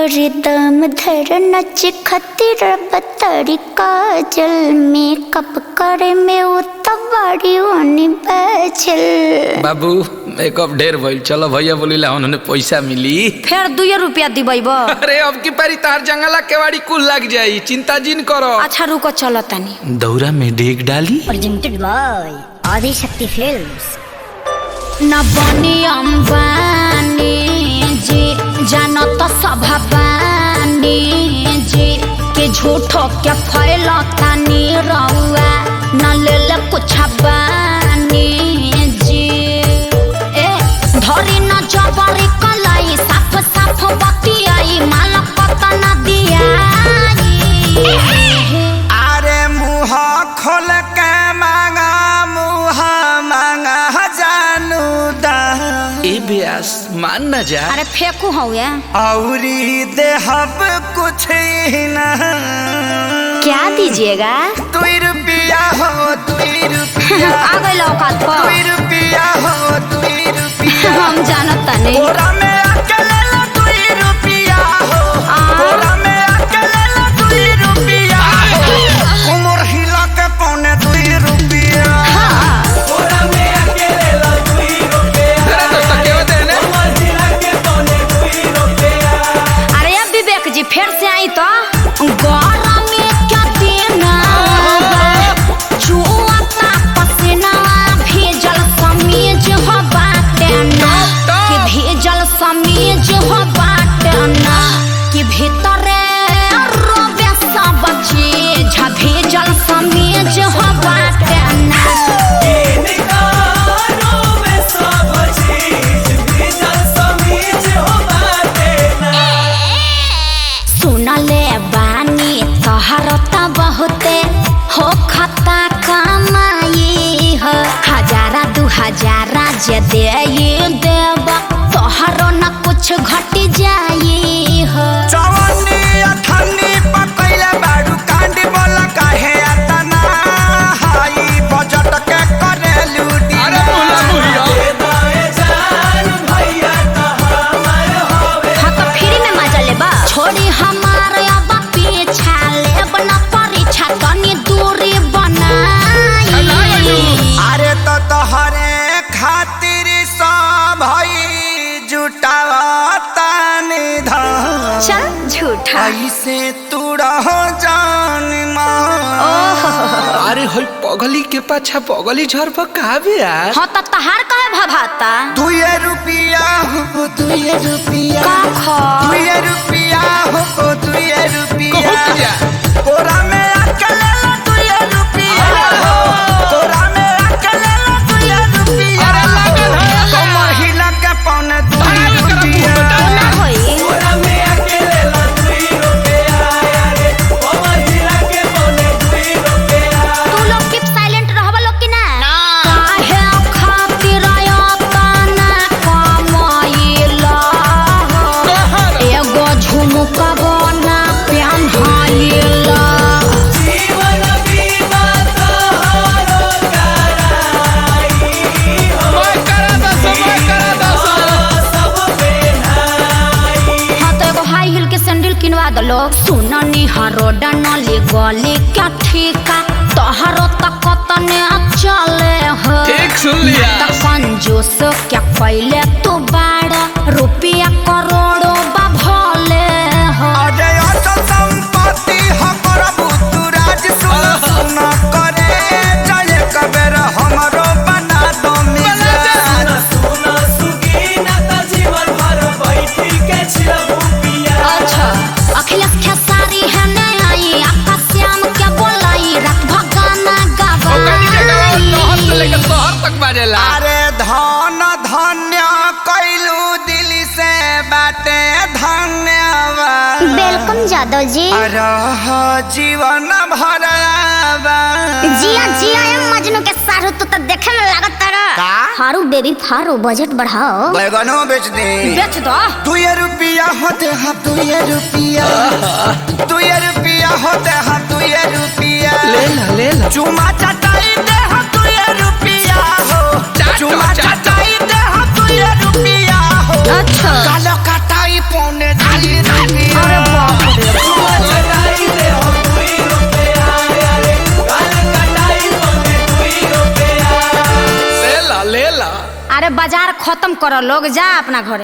करे दम धर नच खतिर बतरी काजल मेकअप करे में वो तबाड़ी ओनी बैचल बाबू मेकअप ढेर भइल चलो भैया बोलिला उन्होंने पैसा मिली फेर दुए रुपया दिबैब अरे अब की पारी तार जंगला केवाड़ी कुल लग जाई चिंता जिन करो अच्छा रुको चलो तनी दौरा में डेग डाली presented by Adi Shakti Films. न बनी अम्बानी जी जान तो सभाबानी जी के झूठो के फैलतानी रउआ न ले कुछ बानी जी ए धरी न जबरी कलाई साफ साफ बतियाई माल पता न दियाई अरे मुँह खोल के मांगा मुँह मांगा जानू दा ए ब्यास मान न जा अरे फेंकू हौया औरी देहब कुछ ही ना क्या दीजिएगा दुई रुपया हो दुई रुपया आ गई औकात पर दुई रुपया हो दुई रुपया हम जानत तनी बोरा में अकेले ला दुई रुपया हो आ। बोरा में अकेले ला दुई रुपया हो उमर हिला के पौने दुई रुपया बोरा में अकेले ला दुई रुपया अरे दोस्त केवा देने अरे अब विवेक जी फिर से आई तो गौरा में क्या देना जुआता पसीना भेजल समीज हो बाटे ना कि भेजल समीज हो बाटे ना कि भीतरे रोबे सब चीज भेजल समीज हो बाटे ना सुनले बानी तोहर त बहुते हो खता कमाई हो हजारा दू हजारा जे दे देब तोहरो न कुछ घट जाई हो चवन्नी अठन्नी पकैले बाडू कांडी बोला काहे अतना हाई बजट के करे लूटी अरे बोला बुढ़िया हाँ तो फ्री में मजा लेबा छोड़ी हमार अब पीछा लेब न परीक्षा तनी दूरी बनाई अरे तो तोहरे खातिर सब भई जुटावता निधन चल झूठा ऐसे तू रहो जान मां अरे होई पगली के पाछा पगली झर पर का ब्यास हाँ तो तहार कहे भभाता दुए रुपया हो दुए रुपया का खा दुए रुपया हो दुए रुपया कहत जा तोरा में अकेले ला दुए रुपया हो तोरा में अकेले ला दुए रुपया अरे लागल है। कमर हिला के पौने दुए रुपया ना होई तू लोग कीप साइलेंट रहबा लोग कि ना काहे खातिर आयतना कमाइला एगो झुमका बना पेन्हाइला मैं करा दस मैं करा दस हाँ तो एगो हाई हिल के सैंडल किनवा दलो सुननी हरो डनली गली क्या ठीका तोहरो तक तने चले हो ठीक सुन लिया त कंजूस क्या पहले तू बाड़ा रुपया करोड़ों बा भले हो अरे अचल संपत्ति हमर बुतुराज सुन सुन करे जय कबेर हमरो बना दो मिजाज अच्छा अखिलेश खेसारी है नहीं आई आपका श्याम क्या बोलाई रात भगाना ओकनी के गवा शहर से लेकर गवाई शहर तक बाजेला अरे धन धन्य कैलू दिल से बाटे धन्यवाद वेलकम जादव जी रह जीवन भर जिया जिया ए मजनू के सारू तू तो देखे में लागत तारा का? हारू बेबी फारू बजट बढ़ाओ बैगनो बेच दे बेच दो दुए रुपया होते हम दुए रुपया दुए रुपया होते हम दुए रुपया ले ला ले ला चुमा चटाई दे हम दुए रुपया हो चाटो, चुमा चाटो। चटाई दे हम दुए रुपया हो अच्छा कालो कटाई पौने दुए रुपया ला ले ला अरे बाजार खत्म करो लोग जा अपना घर